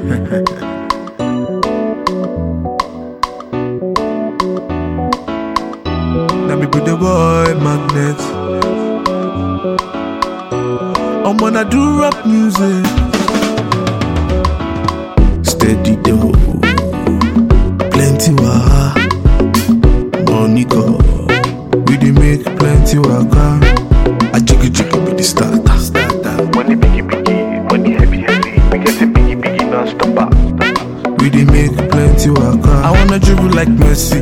Now me be the boy magnet. I'm gonna do rap music. Steady dough, plenty waha, money go. We dey make plenty waka. I jiggy jiggy be the starter. starter. Money biggie biggie, money heavy heavy. We get it biggie biggie non-stopper. We dey make plenty waka. I wanna dribble like Messi.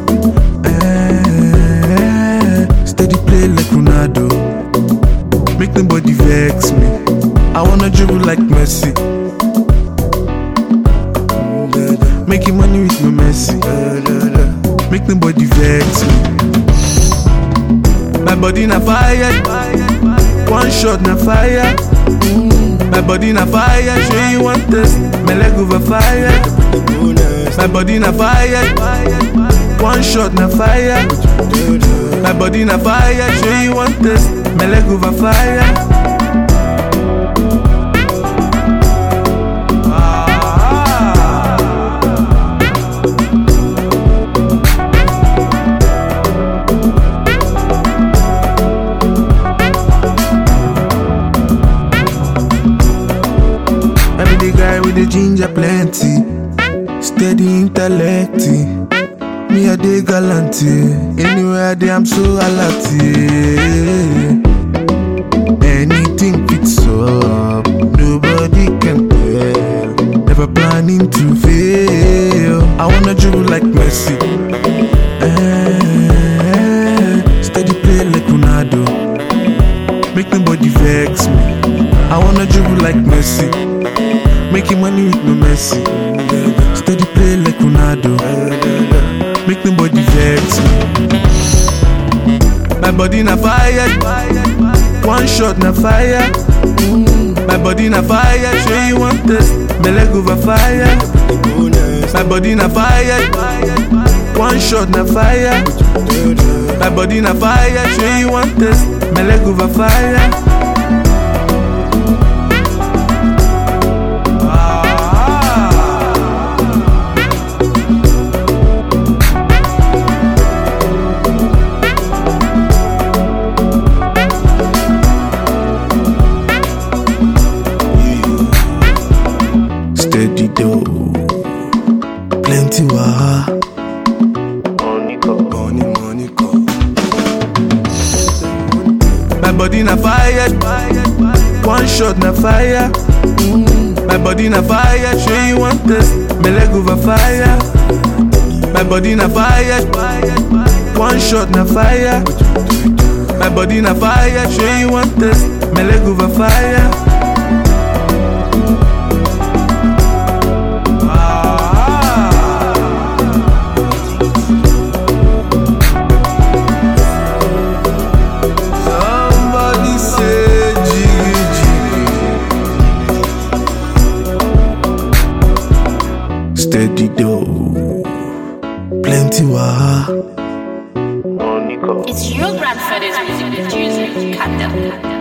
Eh, steady play like Ronaldo. Make nobody vex me. I wanna dribble like Messi. Making money with my Messi. Make nobody vex me. My body na fire. One shot na fire. My body na fire, sure you want this. My leg over fire. My body na fire. One shot na fire. My body na fire, sure you want this. My leg over fire. I be the guy with the ginger plenty, steady intellect. Me a dey gallant, anywhere I dey I'm so alert. yeah. Anything fits up, nobody can tell. Never planning to fail. I wanna dribble like Messi, eh, steady play like Ronaldo. Make nobody vex me. I wanna dribble like Messi. Making money with no Messi. Steady play like Ronaldo. Make nobody vex me. My body na fire. One shot na fire. My body na fire. Sure you want this? My leg over fire. My body na fire. One shot na fire. My body na fire. Sure you want this? My leg over fire. Steady dough, plenty waha. Money go. Money, money go. My body na fire, one shot na fire. My body na fire, sure you want this? My leg over fire. My body na fire, one shot na fire. My body na fire, sure you want this? My leg over fire. Somebody say jiggy jiggy. Steady dough, plenty waha. Money go. It's your grandfather's music producer, Cut them.